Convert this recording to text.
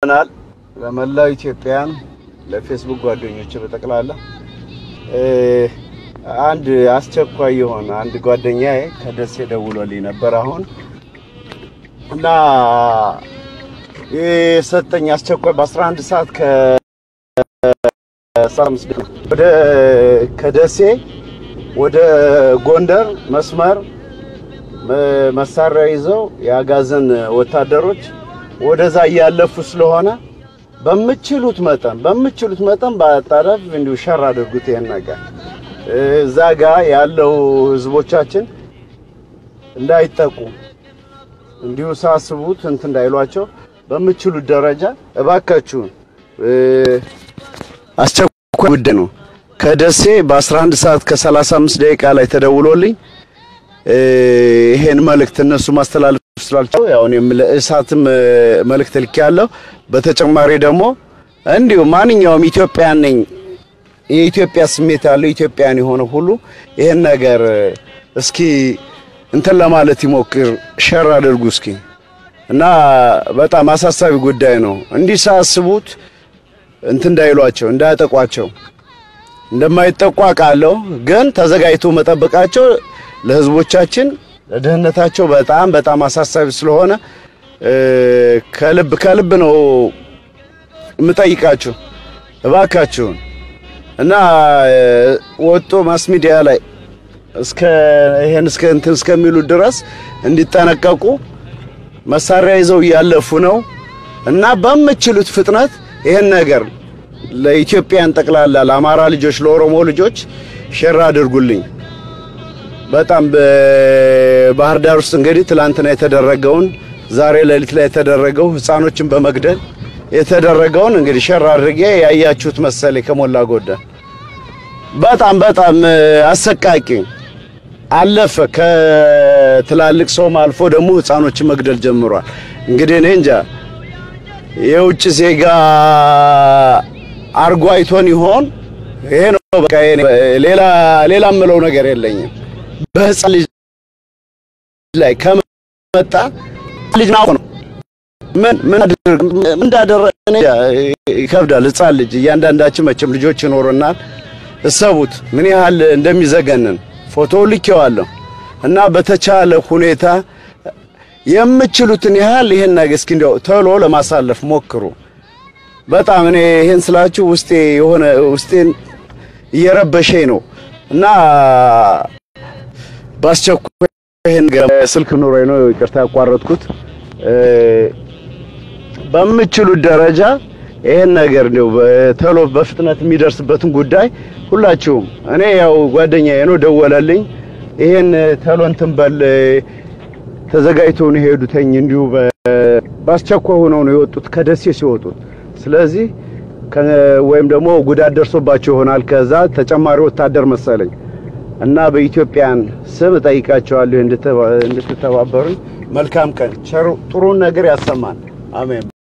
ናል ለመላው ኢትዮጵያን ለፌስቡክ ጓደኞች በጠቅላላ አንድ አስቸኳይ የሆነ አንድ ጓደኛዬ ከደሴ ደውሎልኝ ነበር አሁን እና የሰጠኝ አስቸኳይ በ11 ሰዓት ከ ወደ ከደሴ ወደ ጎንደር መስመር መሳሪያ ይዘው የአጋዘን ወታደሮች ወደዛ እያለፉ ስለሆነ በምችሉት መጠን በምችሉት መጠን በአጣዳፊ እንዲሁ ሸር አድርጉት። ይሄን ነገር እዛ ጋ ያለው ህዝቦቻችን እንዳይጠቁ እንዲሁ ሳስቡት እንትን እንዳይሏቸው በምችሉት ደረጃ እባካችሁን አስቸኳይ ጉዳይ ነው። ከደሴ በ11 ሰዓት ከ35 ደቂቃ ላይ ተደውሎልኝ ይሄን መልእክት እነሱ ማስተላለፍ ስላልቻሉ ያው እኔም ለእሳትም መልእክት ልኬያለሁ። በተጨማሪ ደግሞ እንዲሁ ማንኛውም ኢትዮጵያን ነኝ የኢትዮጵያ ስሜት ያለው ኢትዮጵያን የሆነ ሁሉ ይሄን ነገር እስኪ እንትን ለማለት ይሞክር፣ ሸር አድርጉ እስኪ እና በጣም አሳሳቢ ጉዳይ ነው። እንዲህ ሳያስቡት እንትን እንዳይሏቸው እንዳያጠቋቸው እንደማይጠቋ ቃለሁ ግን ተዘጋጅቶ መጠበቃቸው ለህዝቦቻችን ለደህንነታቸው በጣም በጣም አሳሳቢ ስለሆነ ከልብ ከልብ ነው የምጠይቃችሁ እባካችሁን እና ወጦ ማስ ሚዲያ ላይ እስከ ይሄን እስከ እንትን እስከሚሉ ድረስ እንዲጠነቀቁ መሳሪያ ይዘው እያለፉ ነው እና በምችሉት ፍጥነት ይሄን ነገር ለኢትዮጵያን ጠቅላላ ለአማራ ልጆች፣ ለኦሮሞ ልጆች ሼር አድርጉልኝ። በጣም በባህር ዳር ውስጥ እንግዲህ ትላንትና የተደረገውን ዛሬ ሌሊት ላይ የተደረገው ህፃኖችን በመግደል የተደረገውን እንግዲህ ሸር አድርጌ ያያችሁት መሰለኝ ከሞላ ጎደል በጣም በጣም አሰቃቂ አለፈ። ከትላልቅ ሰውም አልፎ ደግሞ ህፃኖችን መግደል ጀምሯል። እንግዲህ እኔ እንጃ የውጭ ዜጋ አርጎ አይቶን ይሆን? ይሄ ነው በቃ። ሌላ ሌላ የምለው ነገር የለኝም። በህፃን ልጅ ላይ ከመጣ ልጅ ነው ምን ምን እንዳደረገ ይከብዳል። ህፃን ልጅ እያንዳንዳችን መቼም ልጆች ይኖሩናል። እሰቡት ምን ያህል እንደሚዘገንን ፎቶ ልኬዋለሁ እና በተቻለ ሁኔታ የምችሉትን ያህል ይሄን ነገር እስኪ እንደው ቶሎ ለማሳለፍ ሞክሩ። በጣም እኔ ይሄን ስላችሁ ውስጤ የሆነ ውስጤን እየረበሸኝ ነው እና በአስቸኳይ ይሄን ስልክ ኑሮኝ ነው ይቅርታ ያቋረጥኩት። በምችሉት ደረጃ ይሄን ነገር እንደው ቶሎ በፍጥነት የሚደርስበትን ጉዳይ ሁላችሁም እኔ ያው ጓደኛዬ ነው ደወለልኝ። ይሄን ቶሎ እንትን በል ተዘጋጅተው ነው የሄዱትኝ። እንዲሁ በአስቸኳይ ሆነው ነው የወጡት ከደሴ ሲወጡት። ስለዚህ ወይም ደግሞ ጉዳት ደርሶባቸው ይሆናል። ከዛ ተጨማሪ ወታደር መሰለኝ እና በኢትዮጵያን ስም እጠይቃቸዋለሁ እንድትተባበሩኝ። መልካም ቀን፣ ጥሩን ነገር ያሰማን። አሜን።